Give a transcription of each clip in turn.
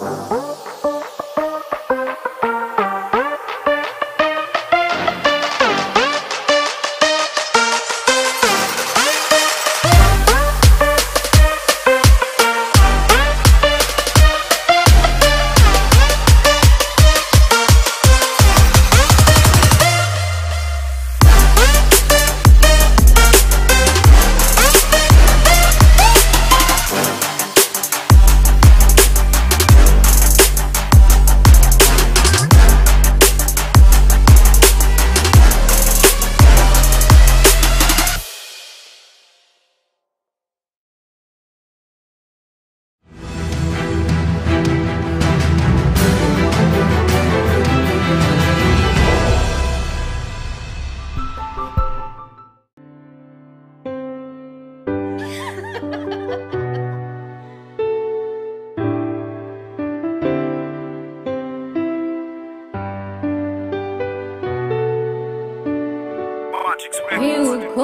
yuko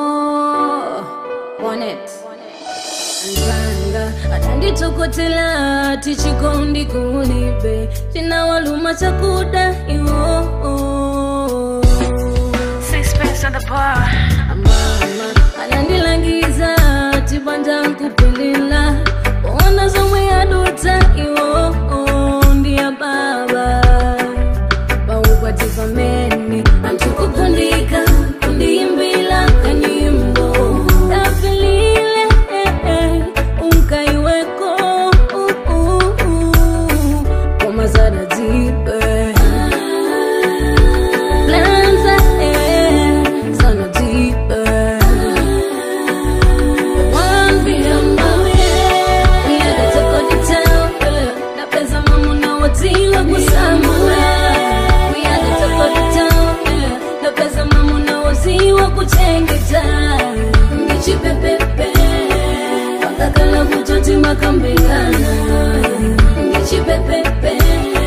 on it nzanga atanditokotela tichikondi kulibe chinawaluma chakuda iwo Sixpence on the bar. mama anandilangiza tibanja nkupilila kuona zomwe yaduta iwo ndiya baba baukwati pamene anthu kukundika kundiyimbila kanyimbo tafilile unkaiweko komazada dzibe Lanza, eh, sana deeper. One beyond my way. We had to go to town, eh. Na pesa mamu na watiwa kusamula. We had to go to town, eh. Na pesa mamu na wasiwa kuchengeta. Ngichipepepe. Wakakala kutoti makambingana. Ngichipepepe.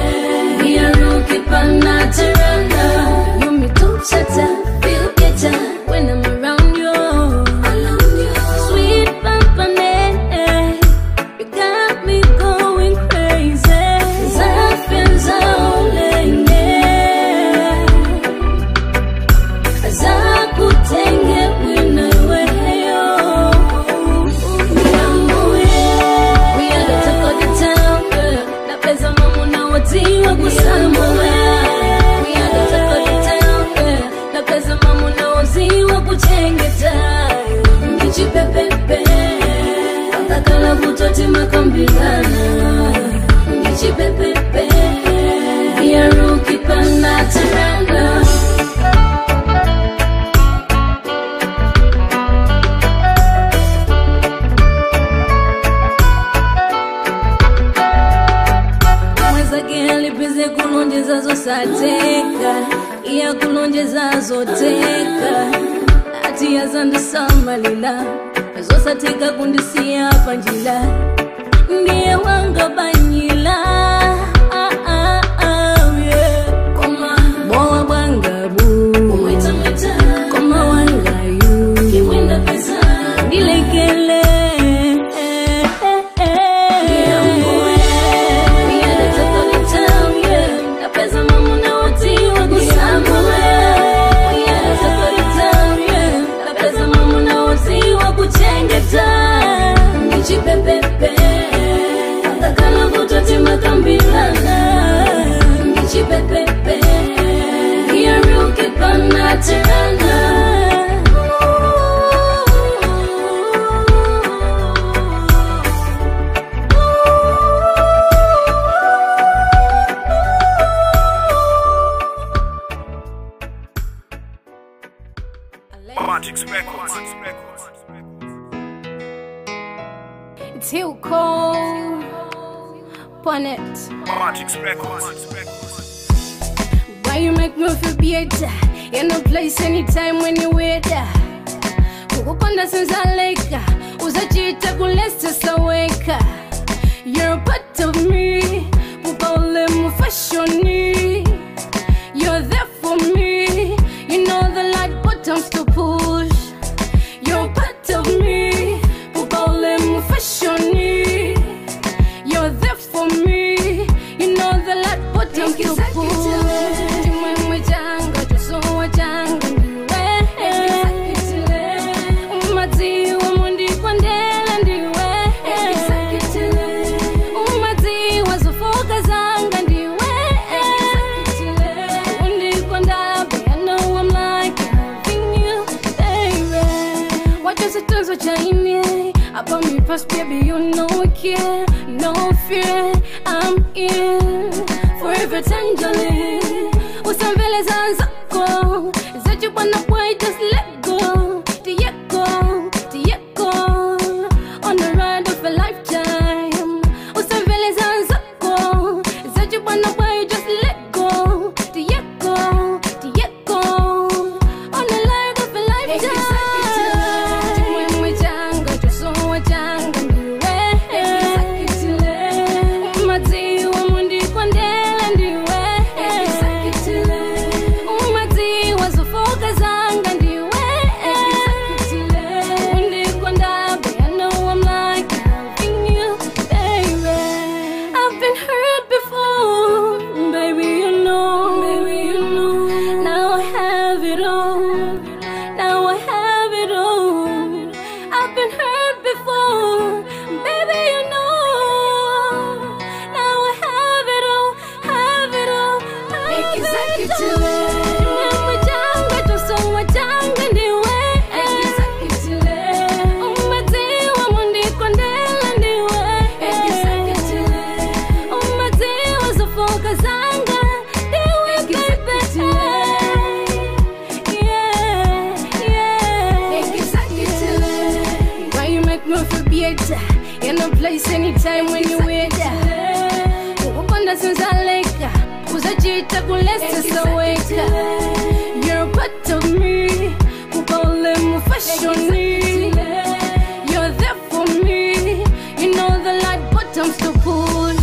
You me talk shatter, feel better when I'm around you. Sweet Pampane, you got me going crazy. Zapenza ulenge, zakutenge wina weyo. Niamuye, we had to go to town, girl. Na pesa mamu na watiwa kusamua. We had to go to town, girl. Na pesa mamu na wasiwa kuchengeta. Ngichipepepe, akakala kutoti makambilana. Ngichipepepe, yaruki panataranga. mwezake alipize kulonjezazo sateka iya kulonjezazo teka ati yazandisamalila zosateka kundisiya panjila ndiye wanga banyila ah, ah, ah, yeah. Koma, bowa bwangabu koma wangayu ndilekele Pepe, akakala kutoti makambilana Ngichipepepe, yaruki panatirana Magic's Records. It's too cold on it. Magic's Records. Why you make me feel better? In no place anytime when you with kukupanda sinzaleka uzachita kulesta saweka You're a part of me Pupale mufashoni You're there for me You know the light buttons to push You're a part of me Pupale mufashoni You're there for me bottom to push chimwemwe changa chosowa changa ndiwe umadziwa mundikondela ndiwe umadziwa zofoka zanga ndiwe undikondabe I know I'm like having you baby wachositenzo chaine about me past baby you know I care no fear I'm in forever tenderly usamvele zanzako zachibwana boy just let go Diego, Diego on the ride of a lifetime usamvele zanzako zachibwana boy just let go Diego, Diego on the ride of a lifetime chimwemwe changa chosowa changa ndiwe umadziwa mundikondela ndiwe umadziwa zofoka zanga ndiwe undikondabe I know I'm like having you baby I've been hurt before baby you know baby you know now I have it all now I have it all I've been hurt before baby you know now I have it all have it all have it all Chimwemwe changa chosowa changa ndiwe umadziwa mundikondela ndiwe umadziwa zofoka zanga ndiwe baby yeah yeah why you make me feel better in no place anytime when you with ukukonda sinzaleka uzachita kulesa saweka you're a part of me kukole mufashoni you're there for me you know the light bottoms to push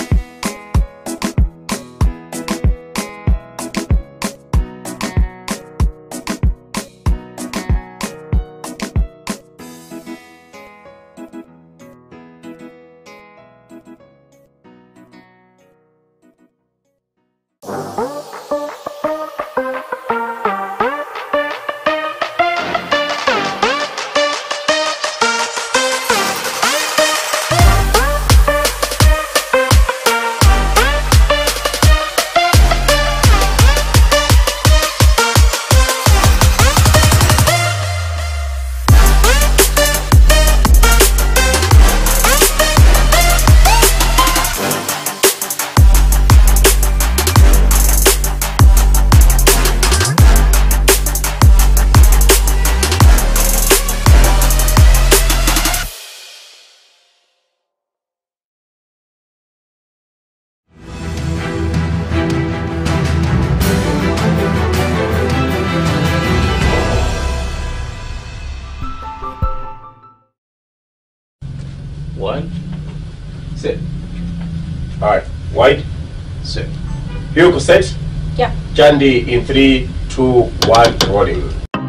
One, Sit. Alright, wide, sit. Vehicle set. Yeah. Jandy in three, two, one, rolling.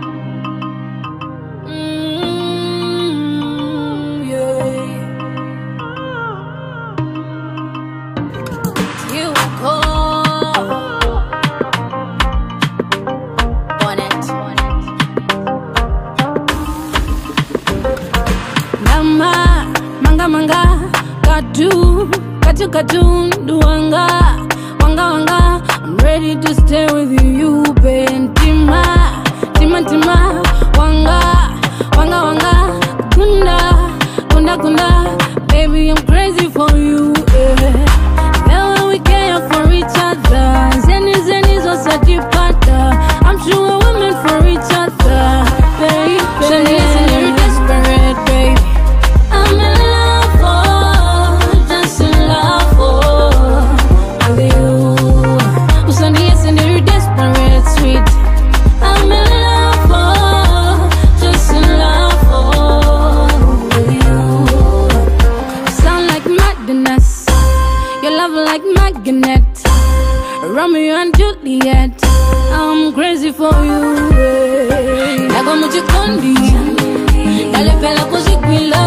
Mm, yeah. You go on it. Mama, manga manga, katu, katu katu, duanga, wanga wanga. I'm ready to stay with you, Ben. Tima, tima tima, wanga, wanga wanga, kunda, kunda kunda. Baby, I'm crazy for you. Yeah. Now when we care for each other, zeni zeni zosajipata. I'm sure we're meant for each other, baby. Shani, listen, you're desperate, baby. I'm in love for, just in love for with you. Usani, yes, and you're desperate, sweet. I'm in love for, just in love for with you. Sound like madness, your love like magnet. Romeo and Juliet, I'm crazy for you. eh. Nago muchikondi, dale pela kuzikwila.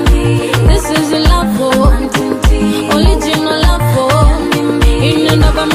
This is a love for, original love for. In and of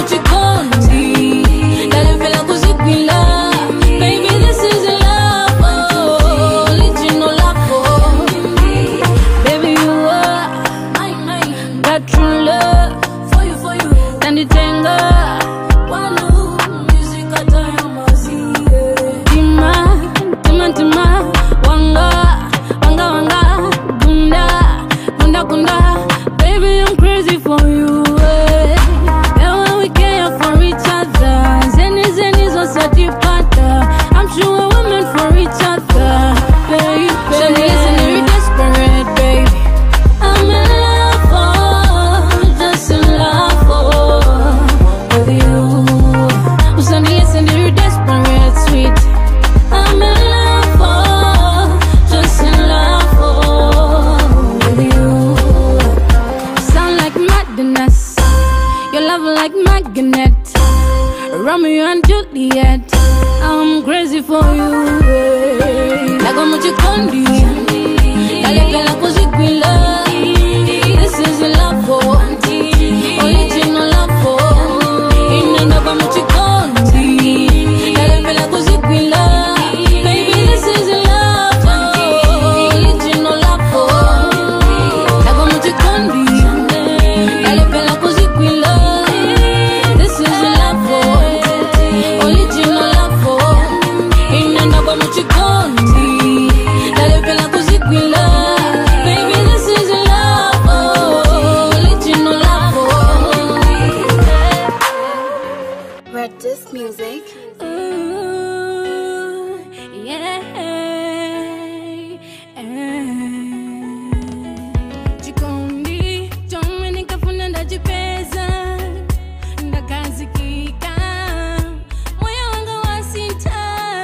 uzanditenga Wanu, music atayamazie. Tima, tima, tima, wanga, wanga, wanga, gunda, gunda, gunda. Baby, I'm crazy for you. eh. And when we care for each other, zeni, zeni, zo satipata. I'm sure we're meant for each other, baby. So listen, you're desperate, baby. I'm in love for, just in love for, with you. So listen, you're desperate, sweet. I'm in love for, just in love for, with you. Sound like madness, your love like magnet. Romeo and Juliet, I'm crazy for you. eh. Like I'm chikondi, kalekela kuzikwila. This is love for, original love for. Inenda kwa mchikondi, kalekela kuzikwila. Baby, this is love for, original love for. Like I'm chikondi, kalekela kuzikwila. This is love for, original love for. Inenda kwa mchikondi, kalekela kuzikwila. Baby, this is love for, original love for. Red Disc Music. Ooh, yeah. Chikondi, chomwe nikafuna ndachipeza ndakazikika moyo wanga wasintha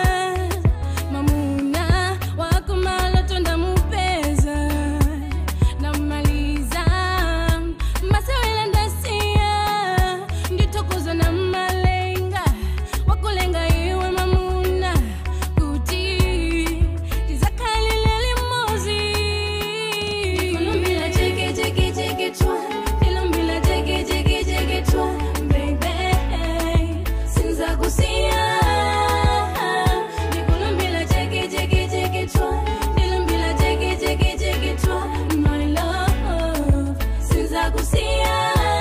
mamuna wako maloto ndamupeza namaliza masewela ndasiya ndithokoza na malenga wakulenga iwe mamuna kuti tizakhalile limozi ndikulumbila cheke cheke cheke twa ndilumbila cheke cheke cheke twa baby sinzakusiya ndikulumbila cheke cheke cheke twa ndilumbila cheke cheke cheke twa my love sinzakusiya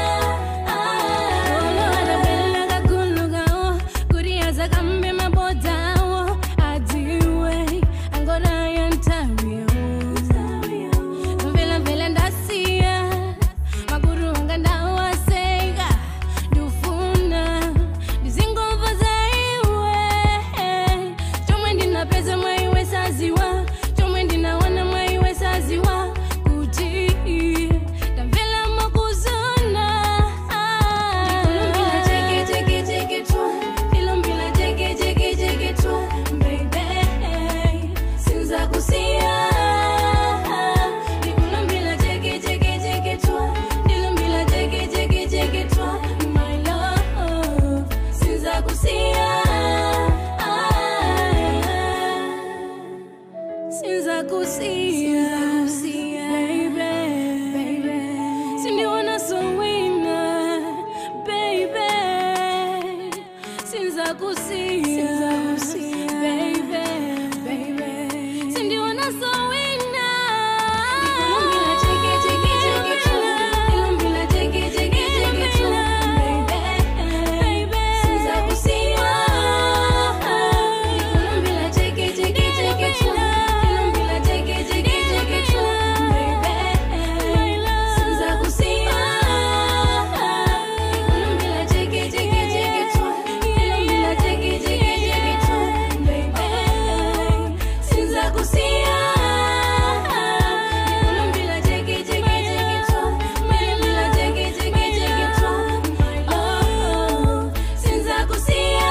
olowalabela kakulukawo kuriyaza kambe mabodawo adiwe angonayo ntawiyo mvela mvela ndasiya maguru anga ndawaseka ndufuna ndizingova zaiwe chomwe ndinapeza mwaiwe saziwa chomwe ndinawana mwaiwe saziwa kuti ndamvela makuzona ndilumbila cheke cheke cheke twa ndilumbila cheke cheke cheke twa baby sinzakusiya ndikulumbila cheke cheke cheke twa ndilumbila cheke cheke cheke twa my love sinzakusiya sinzakusiya baby sindiwona sowina baby sinzakusiya baby baby sindiwona sowina ndilumbila cheke cheke cheke twa ndilumbila cheke cheke cheke twa baby sinzakusiya ndilumbila cheke cheke cheke twa ndilumbila cheke cheke cheke twa baby sinzakusiya ndilumbila cheke cheke cheke twa ndilumbila cheke cheke cheke twa baby sinzakusiya ndilumbila cheke cheke cheke twa ndilumbila cheke cheke cheke twa oh sinzakusiya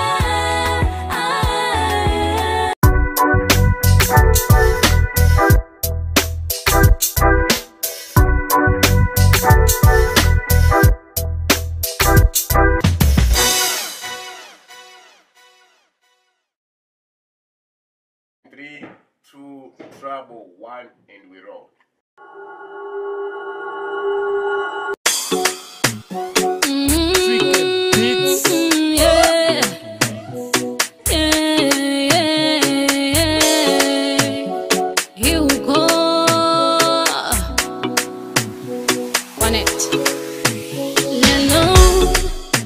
Three, two, trouble, one, and we roll. Mm, yeah. Yeah, yeah, yeah. Here we go. One it. Lelo,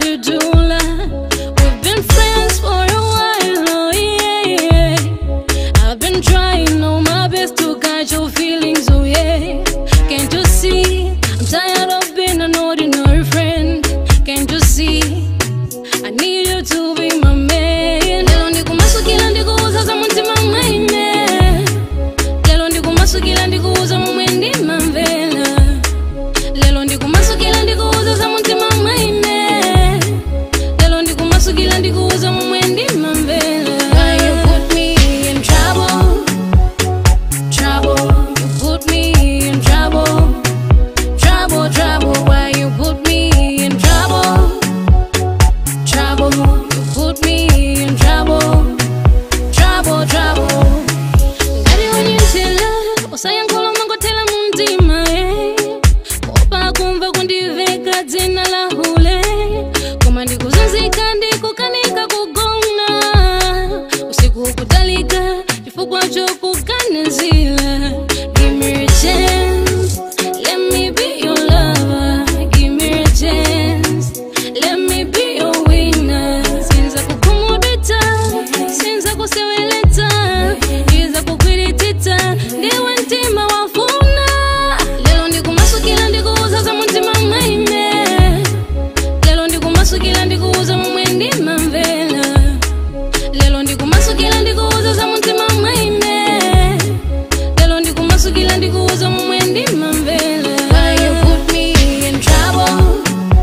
you do lie. We've been friends for a while, oh yeah, yeah. I've been trying all my best to catch your feelings, oh yeah. Can't you see? I'm tired of being an ordinary friend. Can't you see? I need you to be my man. Lelo ndikumasukila ndikuuza za mutima mwaine. Lelo ndikumasukila ndikuuza momwe ndimamvera. Lelo ndikumasukila ndikuuza za mutima mwaine. Lelo ndikumasukila ndikuuza momwe ndimamvera. Why you put me in trouble? Trouble, you put me in trouble. Trouble, trouble, why you put me in trouble? Trouble, you put me in trouble. Trouble, trouble. Ngati unyitela, usayankhula mangotela mumtima, eh. Kuopa kumva kundiveka dzina la hule. Koma ndikuzunzika ndikukanika kugona. Usiku ukutalika, chifukwa chokuganizila. Give me a chance, let me be your lover. Give me a chance, let me be your winner. Sinza kukumudita, sinza kuseweleta, iza kukwiritita, ndiwe mtima wafuna. Lelo ndikumasukila ndikuuza za mutima mwaine. Lelo ndikumasukila ndikuuza momwe ndimamvera. Lelo ndikumasukila ndikuuza za mutima mwaine. Lelo ndikumasukila ndikuuza momwe ndimamvera. Why you put me in trouble?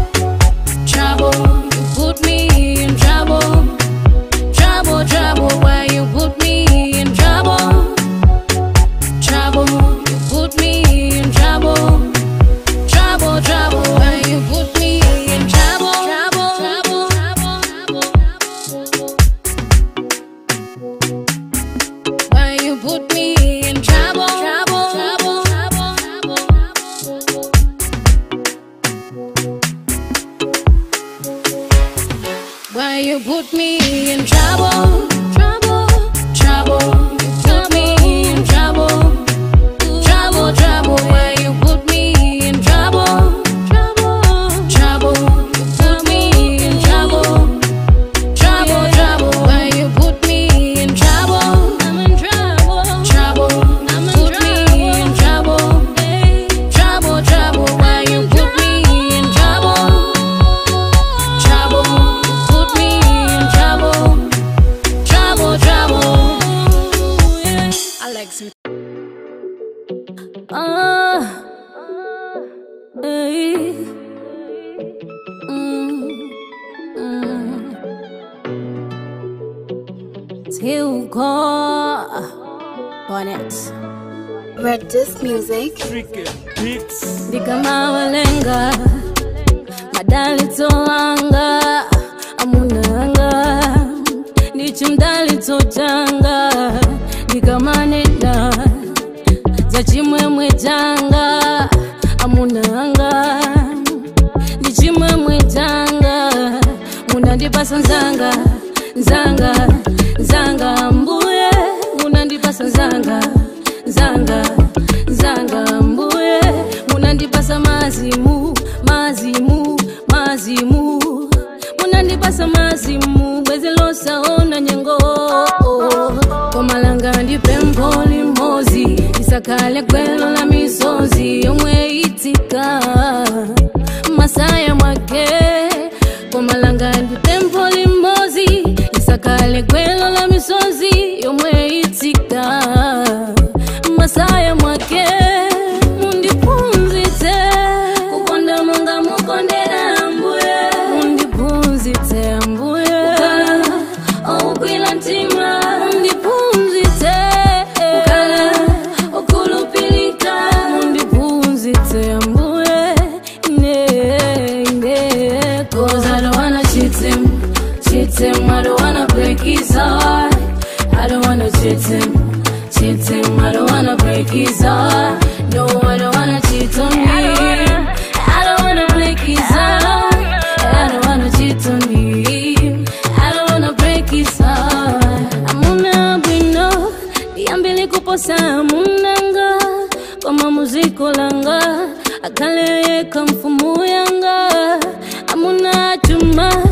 Trouble, you put me in trouble. Trouble, trouble, why you put me in trouble? Trouble, you put me in trouble. Trouble, trouble, why you put me in trouble? Trouble, trouble, trouble, Why you put me in trouble? Trouble, trouble, trouble, Why you put me in trouble? Trouble, trouble. You put me in trouble. Trouble, trouble. Why you put me in trouble? Trouble, trouble. You put me in trouble. Trouble, trouble. Why you put me in trouble? I'm in trouble. Trouble. I'm in put me in trouble. Trouble, trouble. Why you put me in trouble? Trouble. Put me in trouble. Trouble, trouble. Alex. Ah. Hey. Mm. Mm. Till God. Bonnet. Red Disc Music. ndikamawalenga madalitsolanga amunanga ndichimdalitsotanga ndikamanena za chimwemwe changa amunanga ndichimwemwe changa munandipasa nzanga nzanga nzanga mbuye munandipasa nzanga nzanga nzanga mbuye munandipasa mazimu mazimu mazimu munandipasa mazimu bwezi losaona nyengo komalanga ndipempho limozi lisakale gwelo la misozi yomwe itika masaya mwake komalanga ndipempho limozi lisakale gwelo la misozi yomwe itika masaya mwake mundipunzitse kukonda monga mukondera ambuye mundipunzitse ambuye oukwila mtima mundipunzitse kukala okulupilika mundipunzitse ambuye ine ine cause I don't wanna cheat him cheat him I don't wanna break his heart I don't wanna cheat him cheat him I don't wanna break his heart no I don't wanna cheat on me I don't wanna break his heart I don't wanna cheat on him I don't wanna break his heart amuna bwino ndiyambile kuposa munanga koma muziko langa akhale yekha mfumu yanga amuna chuma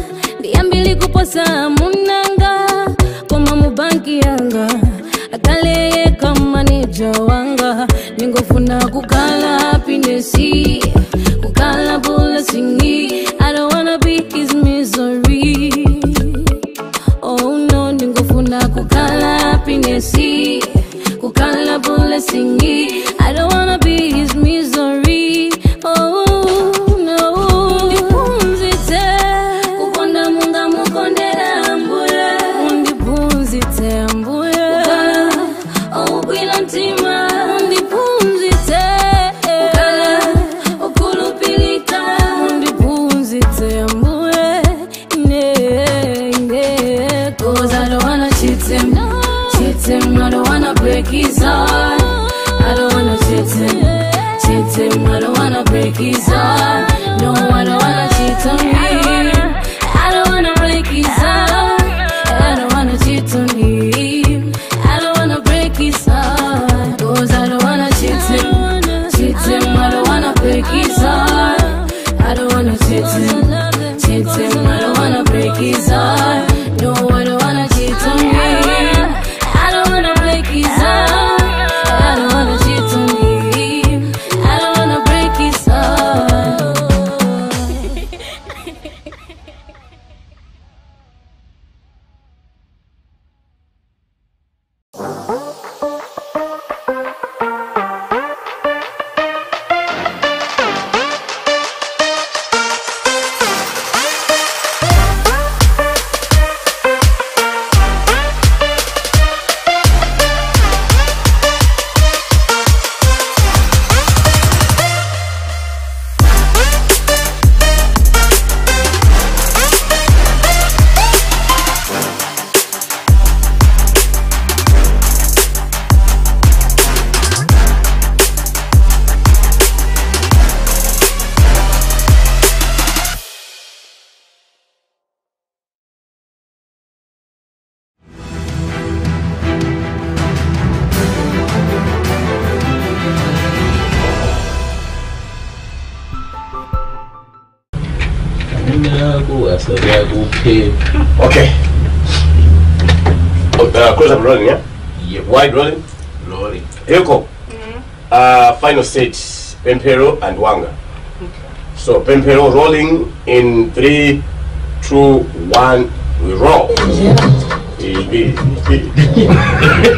Nako asababu kuphe. Okay. Oh, uh, close up rolling, yeah? Yep. Wide rolling. Lori. Here you go. Uh, final set, Pempero and Wanga. So Pempero rolling in three, two, one. We roll. Eh, eh, eh.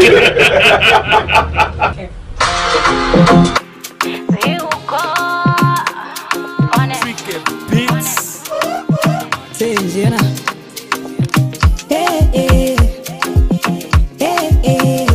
Senjena. Eh, eh. Eh, eh.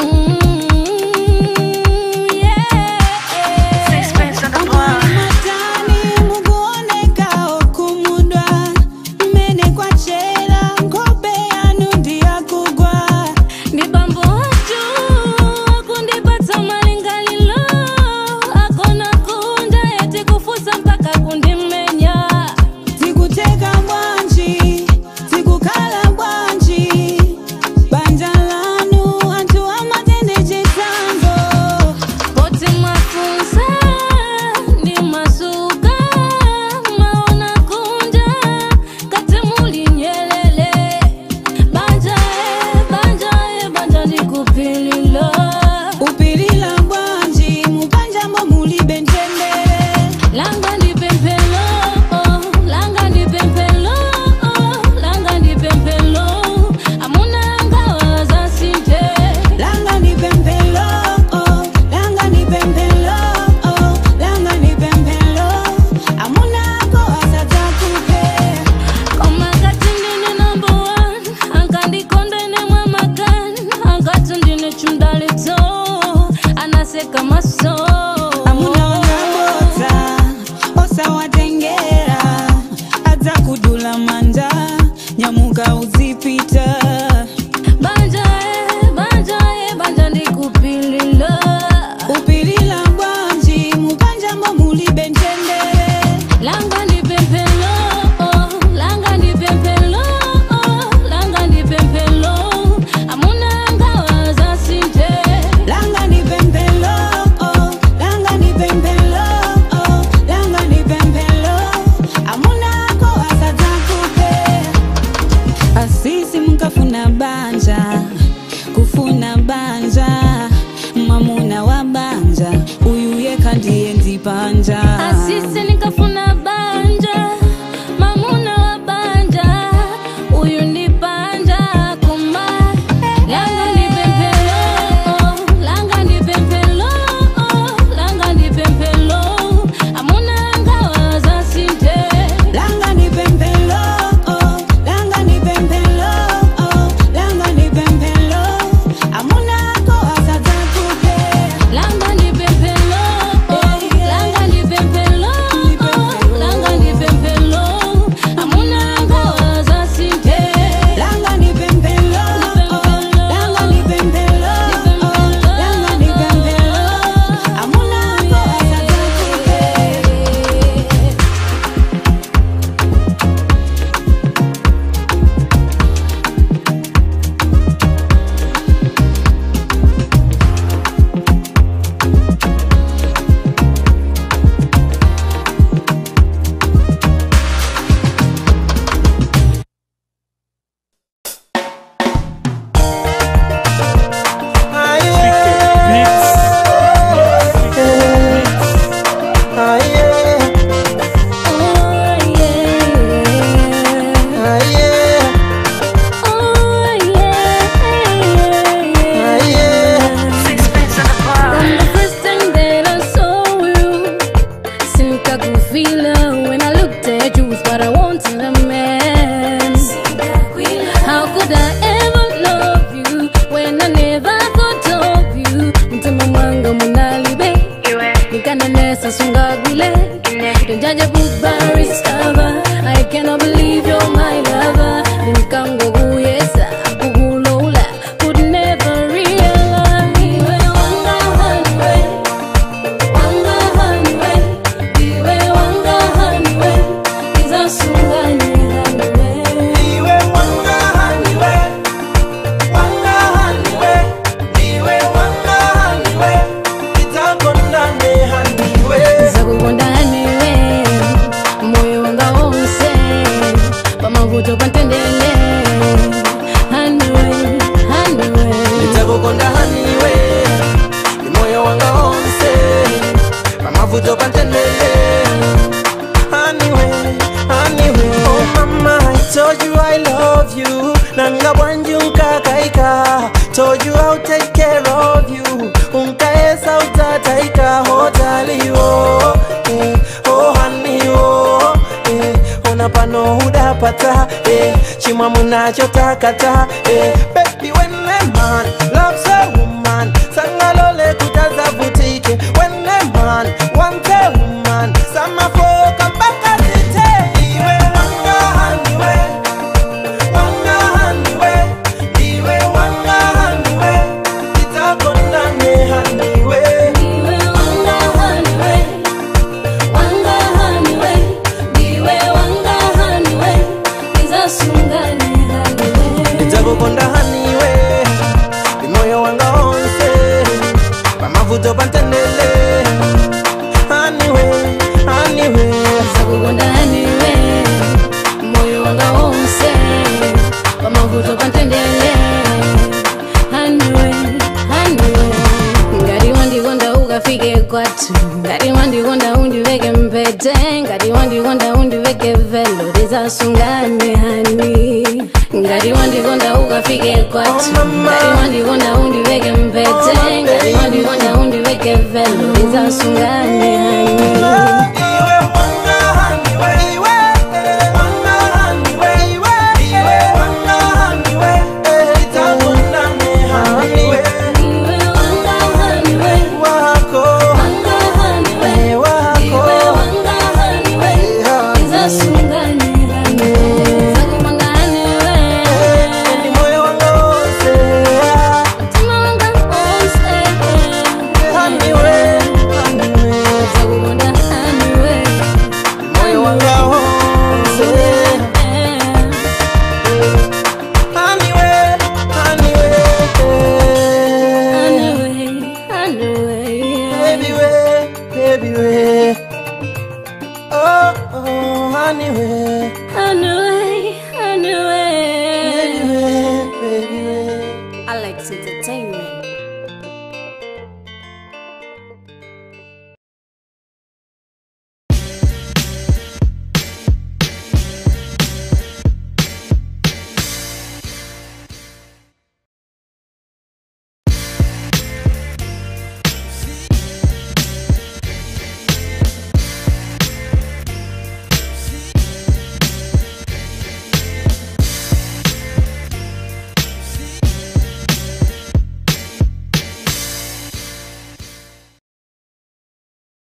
Matani mukuoneka okumudwa mmene kwachera nkhope yanu ndiyakugwa Ni bambo watu akundipata malingalilo akona kunja eti kufusa mpaka kundimenya tikuteka bwanji tikukhala bwanji banja lanu anthu amatene chisango poti mafunsa ndi masuka maona kunja kati muli nyelele banja e banja e banja ndikupililo upilila bwanji mubanjamo mulibe ntendere langa ndipempelo oh, langa ndipempelo oh, langa ndipempelo amuna ngawa zasinte langa ni pempelo oh, langa ni pempelo oh, langa ni pempelo amunako asatakupe komakati ndine number one ankandikondene mwamakan ankati ndine chundalito anaseka maso amuna wangabota osawatengera adza kudula manja nyamuka uzipita banja e banja e banja ndikupililo upilila bwanji mubanjamo mulibe ntendere langa ndipempelo oh, langa ndipempelo oh, langa ndipempelo amuna ngawa zasinte langa ni pempelo oh, langa ni pempelo oh, langa ni pempelo amunako asatakupe ndizasungane haniwe Niwe wanga haniwe, wanga haniwe, niwe wanga haniwe, titakondane haniwe. zakukonda haniwe moyo wanga wonse pamavuto pantendele haniwe haniwe Nitakukonda haniwe, ni moyo wanga wonse, pamavuto pantendele. Haniwe, haniwe. Oh mama, I told you I love you. Nanga bwanji unkakaika. Told you I'll take care of you. Unkaesa utataika hotaliwo. Eh, oh honey, oh. Eh, ona pano hudapata. Eh, chimwa munachotakata. Eh, baby when a man loves a woman. Sangalole kutazavutike. When a man wants a woman. Samafoka mpaka zite. Iwe wanga haniwe. Wanga haniwe. Iwe wanga haniwe. Titakondane haniwe. Niwe wanga haniwe, wanga haniwe, niwe wanga haniwe, ndizasungane haniwe. Nitakukonda haniwe. Ni moyo wanga wonse. Pamavuto pantendele. Haniwe, haniwe. zakukonda haniwe moyo wanga wonse pamavuto pantendele haniwe haniwe ngati wandikonda ukafike kwathu ngati wandikonda undiveke mpete ngati wandikonda undiveke velo tizasungane hani ngati wandikonda ukafike kwathu ngati wandikonda undiveke mpete ngati wandikonda undiveke velo tizasungane hani